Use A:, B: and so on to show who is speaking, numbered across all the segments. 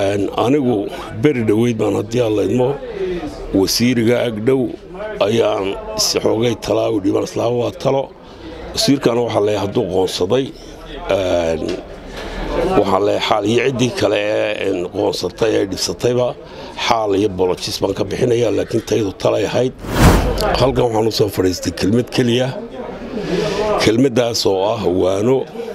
A: anigu beri dhoweyd baan haddii aan laydmo wasiiriga agdhow ayaan xoogay talaa u dhiibaan islaama waa talo wasiirkana waxaa leeyahay hadduu qoonsaday waxaa leeyahay xaal iyo ciddii kale ee qoonsatay ee dhibsatayba xaal iyo bolojis baan ka bixinaya laakiin tayadu talay ahayd halkan waxaan u soo fadhiistay kelmad keliya kelmaddaas oo ah waano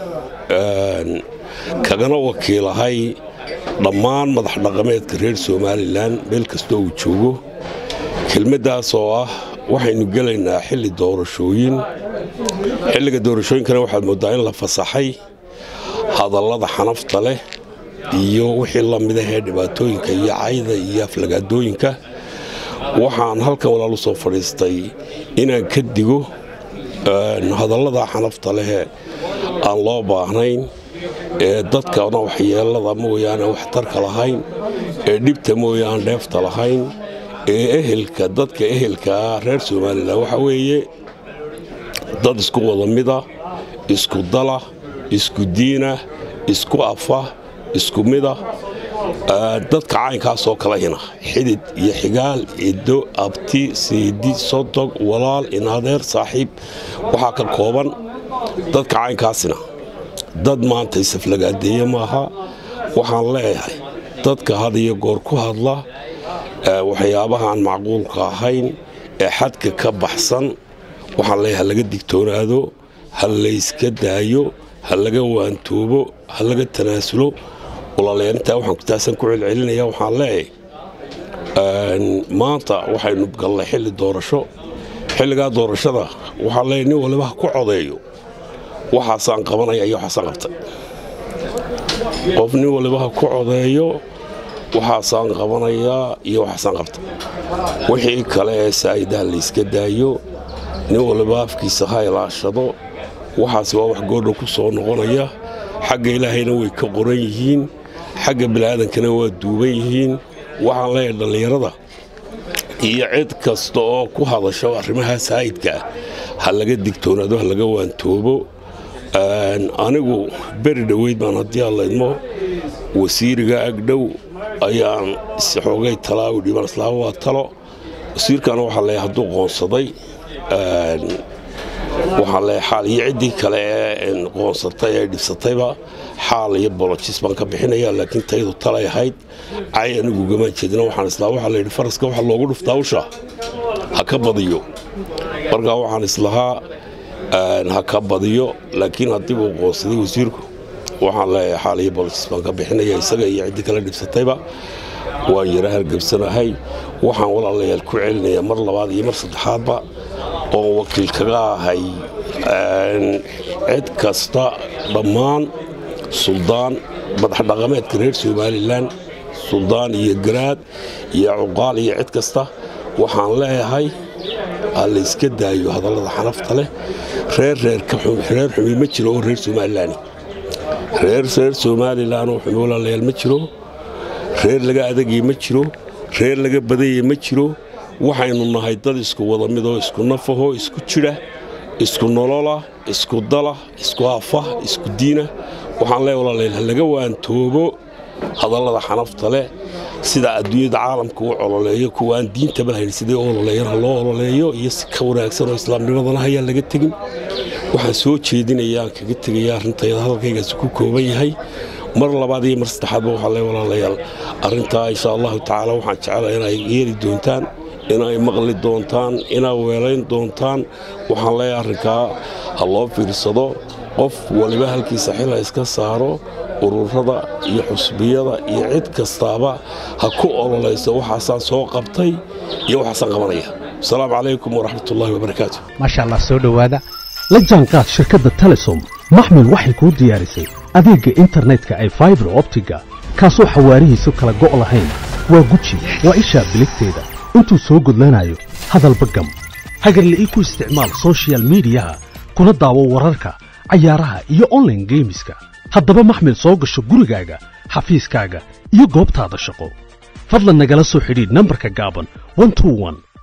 A: kagana wakiilahay dhammaan madax dhaqameedka reer somalilan meel kastoo uu joogo kelmaddaas oo ah waxaynu gelaynaa xilli doorashooyin xilliga doorashooyinkana waxaad mooddaa in la fasaxay hadallada xanafta leh iyo wixii la midahee dhibaatooyinka iyo cayda iyo aflagaadooyinka waxaan halkan walaal u soo fadhiistay inaan ka digo hadallada xanafta lehe aan loo baahnayn ee dadkana waxyeelada mooyaane waxtarka lahayn ee dhibta mooyaan dheefta lahayn ee ehelka dadka ehelkaa reer somalilan waxaa weeye dad isku wada mida isku dala isku diina isku afa isku mida dadka caynkaasoo kala hina xidid iyo xigaal iddo abti siidi sodog walaal inadeer saaxiib waxaa ka kooban dadka caynkaasina dad maanta isaflagaadeeye maaha waxaan leeyahay dadka had iyo goor ku hadla waxyaabahaan macquulka ahayn ee xadka ka baxsan waxaan leeyahay ha laga digtoonaado ha layska daayo ha laga waantoobo ha laga tanaasulo walaalayaal intaa waxaan kutaasan ku celcelinaya waxaan leeyahay maanta waxaynu gallay xilli doorasho xilligaa doorashada waxaan leeyahay nin waliba ha ku codeeyo waxaasaan qabanaya iyo waxaasaan qabtay qof nin waliba ha ku codeeyo waxaasaan qabanayaa iyo waxaasaan qabtay wixii kale ee saa'idaha layska daayo nin waliba afkiisa ha ilaashado waxaas waa wax goordha ku soo noqonaya xagga ilaahayna way ka qoran yihiin xagga bini'aadankana waa duuban yihiin waxaan leeyahay dhallinyarada iyo cid kasta oo ku hadasho arrimaha saa'idkaa ha laga digtoonaado ha laga waantoobo anigu beri dhoweyd baan haddii aan laydmo wasiiriga agdhow ayaan xoogay talaa u dhiibaan islaama waa talo wasiirkana waxaa leeyahay hadduu qoonsaday waxaa leeyahay xaal iyo ciddii kale ee qoonsatay ee dhibsatayba xaal iyo bolojis baan ka bixinaya laakiin tayadu talay ahayd cay anigu gamaan jeedina waxaan islaa waxaa layidhi faraska waxaa loogu dhuftaa usha ha ka badiyo markaa waxaan islahaa ha ka badiyo laakiin haddii uu qoonsaday wasiirku waxaan leeyahay xaal iyo bolojis baan ka bixinaya isaga iyo ciddii kale dhibsatayba waan yara hargebsanahay waxaan walaalayaal ku celinayaa mar labaad iyo mar saddexaadba oo wakiil kaga ahay cid kasta dhammaan suldaan madaxdhaqameedka reer somalilan suldaan iyo garaad iyo cuqaal iyo cid kasta waxaan leeyahay ha layska daayo hadallada xanafta leh reer reer xumi ma jiro oo reer somalilaani reer reer somalilan oo xumi walaalayaal ma jiro reer laga adagay ma jiro reer laga badayay ma jiro waxaynu nahay dad isku wada midoo isku nafahoo isku jidha isku nolola isku dala isku afa isku diina waxaan leeya walaalayaal ha laga waantoobo hadallada xanafta leh sida adduunyada caalamka u cololeeyo kuwa aan diintaba lahayn siday u ololeeyaan ha loo ololeeyo iyo si ka wanaagsan oo islaamnimadana hayaan laga tegin waxaan soo jeedinayaa kaga tegaya arrintayda hadalkaygaasi ku kooban yahay mar labaad iyo mar saddexaadba waxaa le walaalayaal arrintaa insha allahu tacaala waxaan jecelahay inay yeeli doontaan inay maqli doontaan inay weelayn doontaan waxaan leeyahay arrinkaa ha loo fiirsado qof waliba halkiisa xila iska saaro ururada iyo xusbiyada iyo cid kastaaba ha ku ololayso waxaasaan soo qabtay iyo waxaasaan qabanaya asalaamu calaykum waraxmatullahi wabarakaatu
B: maasha allah soo dhowaada la jaanqaad shirkadda telesom maxmil waxay kuu diyaarisay adeegga internetka ay faibar optiga kaasoo xawaarihiisu kala go' lahayn waa guji waa ishaa biligteeda intuu soo gudlanayo hadalba gam hagarle ii ku isticmaal sochial midiyaha kuna daawo wararka cayaaraha iyo onlaine geemiska haddaba maxmil soo gasho gurigaaga xafiiskaaga iyo goobtaada shaqo fadlan nagala soo xidhiidh nambarka gaaban